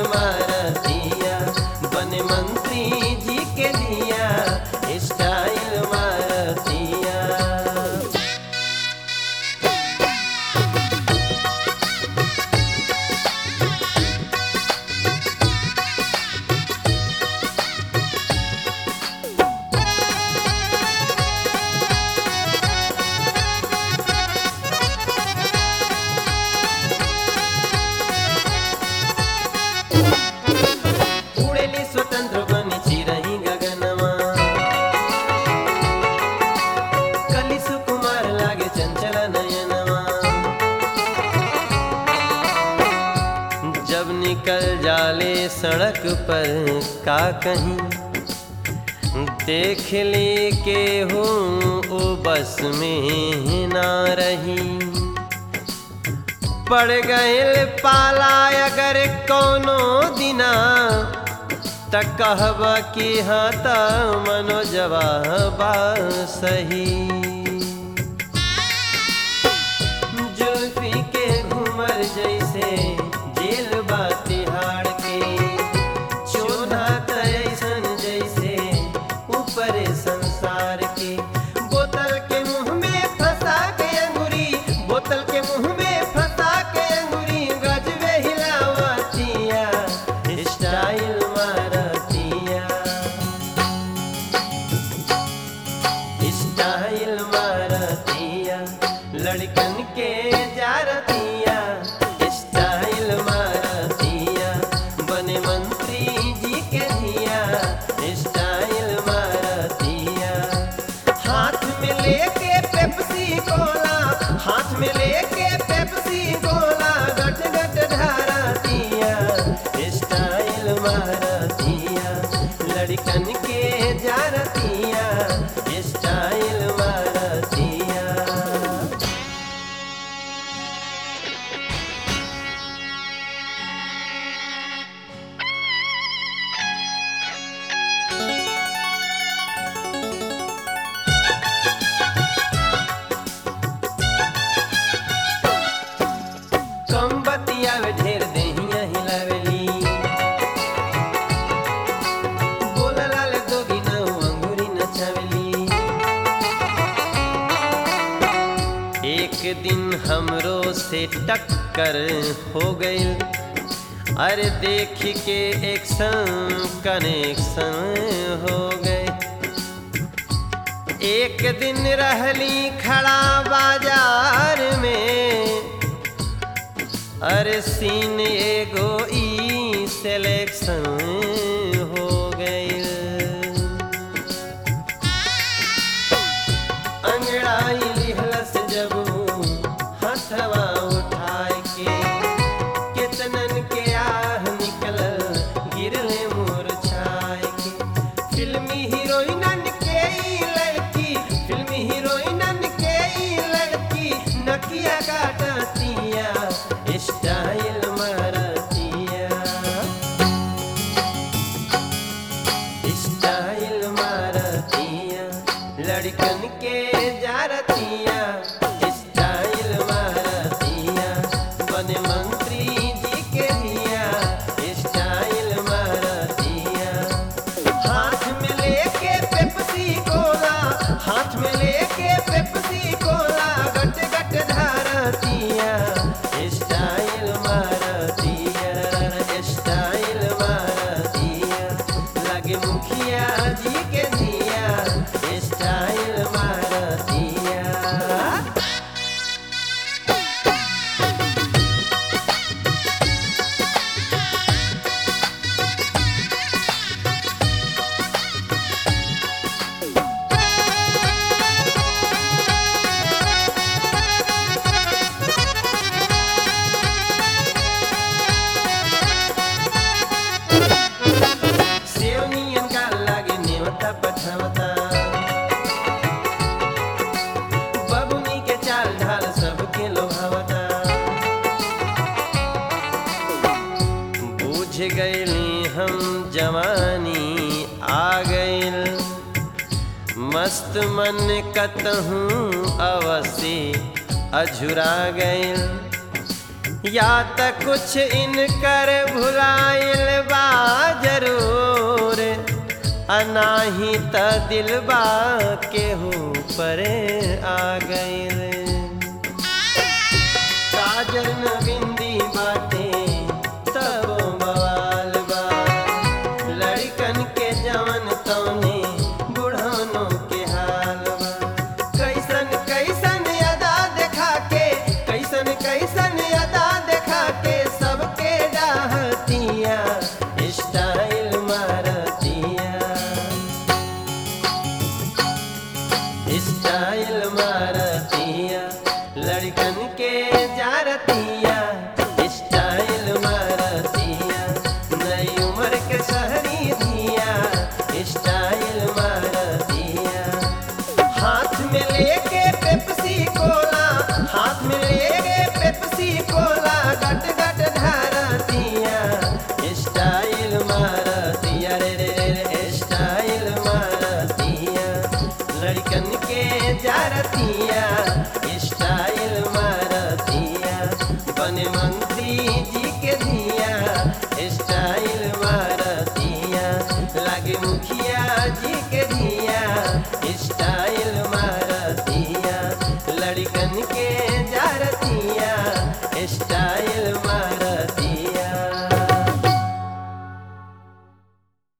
मारतिया बन मंत्री जी के दिया स्टाइल मारतिया उड़ेली स्वतंत्र बनी चिरही गगनमा कली सुकुमार लागे चंचल नयनमा जब निकल जाले सड़क पर का कहीं देख ली के हूँ ओ बस में ना रही पड़ गए पाला अगर कोनो दिना त कहब कि हाँ त मनो जवाबा सही जुल्फी के घूमर जैसे जेल बा तिहाड़ के चोधा त ऐसन जैसे ऊपर संसार के बोतल के मुंह में फंसा के अंगूरी बोतल के मुंह में फंसा के अंगूरी गजबे हिलावतिया स्टाइल मारतिया स्टाइल मारतिया लड़कन के जारतिया स्टाइल मारतिया बने मंत्री जी के दिया स्टाइल मारतिया हाथ में लेके पेप्सी कोला हाथ में लेके पेप्सी कोला गट गट ढारतिया स्टाइल मारतिया लड़कन के जारतिया स्टाइल मारतिया कम बतियावे ढेर देहिया हिलावेली बोलला ले दोगी ना अंगूरी नचावेली एक दिन हमरो से टक्कर हो गई अरे देख के एक संग कनेक्शन हो गए एक दिन रहली खड़ा बाजार में अरे सीन एगो ई सिलेक्शन हो गई अंगड़ाई लिहलस जब हथवा उठाए के कितनन के आह निकल गिरले मोर छाए के फिल्मी हीरोइनन के ई लड़की फिल्मी हीरोइनन के ई लड़की नकिया काटतिया स्टाइल मारतिया स्टाइल मारतिया लड़कन के जारतिया स्टाइल मारतिया बने मंत्री जी के दिया स्टाइल मारतिया हाथ में लेके पेप्सी कोला हाथ में लेके पेप्सी कोला गट गट धारतिया स्टाइल मारतिया स्टाइल मारतिया लगे मुखिया जी के दिया स्टाइल मारतिया सेवनियन का लागे नेवता पछवता बबुनी के चाल ढाल सबके लोभावता बूझ गईली हम जवानी आ गईल मस्त मन कतहूँ अवसी अझुरा गईल या त कुछ इनकर भुलाइल अनाही त दिलबा केहू पर आ गइल